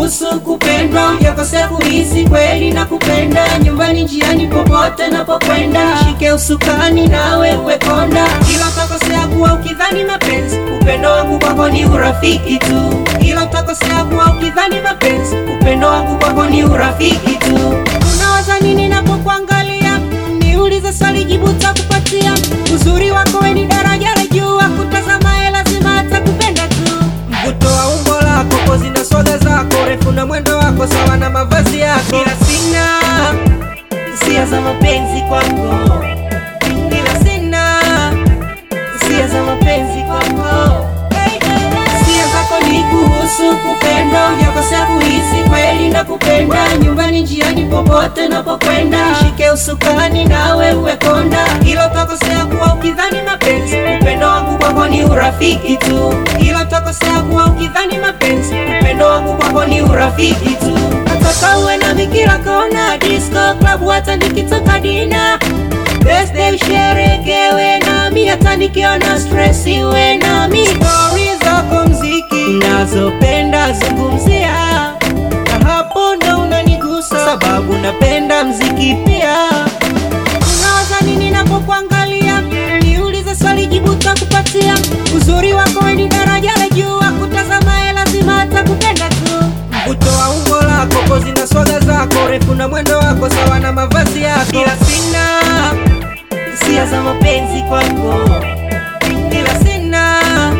kuhusu kupendwa, yakosea kuhisi kweli na kupenda. Nyumbani, njiani, popote napokwenda, shike usukani nawe uwe konda, ila utakosea kuwa ukidhani mapenzi. Upendo wangu kwako ni urafiki tu, ila utakosea kuwa ukidhani mapenzi. Upendo wangu kwako ni urafiki tu. Unawaza nini napokuangalia? Niulize swali, jibu takupatia. Uzuri wako we ni daraja la juu, akutazama ye lazima atakupenda tu. Mvuto wa umbo lako, pozi na swaga zako, refu na mwendo wako sawa na mavazi yako, ila sina hisia za mapenzi kwako, ila sina hisia za mapenzi kwako. Hisia zako ni kuhusu kupenda, hujakosea kuhisi kweli na kupenda. Nyumbani, njiani, popote napokwenda, shike usukani nawe uwe konda, ila utakosea kuwa ukidhani mapenzi. Upendo wangu kwako ni urafiki tu, ila utakosea kuwa ukidhani mapenzi. Upendo wangu kwako ni urafiki tu. Nataka uwe nami kila kona, disco club, hata nikitoka dina birthday usherekewe nami, hata nikiona stress iwe nami. Stori zako mziki nazopenda zungumzia, na hapo ndo unanigusa, sababu napenda mziki pia. Unawaza nini napokuangalia? Niulize swali, jibu takupatia. Uzuri wako we ni daraja la juu, akutazama ye lazima atakupenda tu. mvuto wa umbo lako, pozi na swaga zako, refu na mwendo wako sawa na mavazi yako, ila sina hisia za mapenzi kwako, ila sina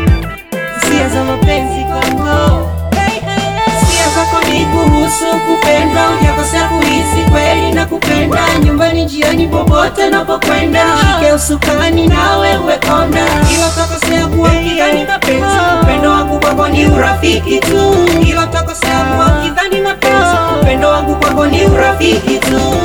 hisia za mapenzi kwako. Hisia zako ni kuhusu kupenda, hujakosea kuhisi kweli na kupenda. Nyumbani, njiani, popote napokwenda, shike usukani nawe uwe konda, ila utakosea kuwa ukidhani mapenzi. Upendo wangu kwako ni urafiki tu, ila utakosea kuwa ukidhani mapenzi. Upendo wangu kwako ni urafiki tu.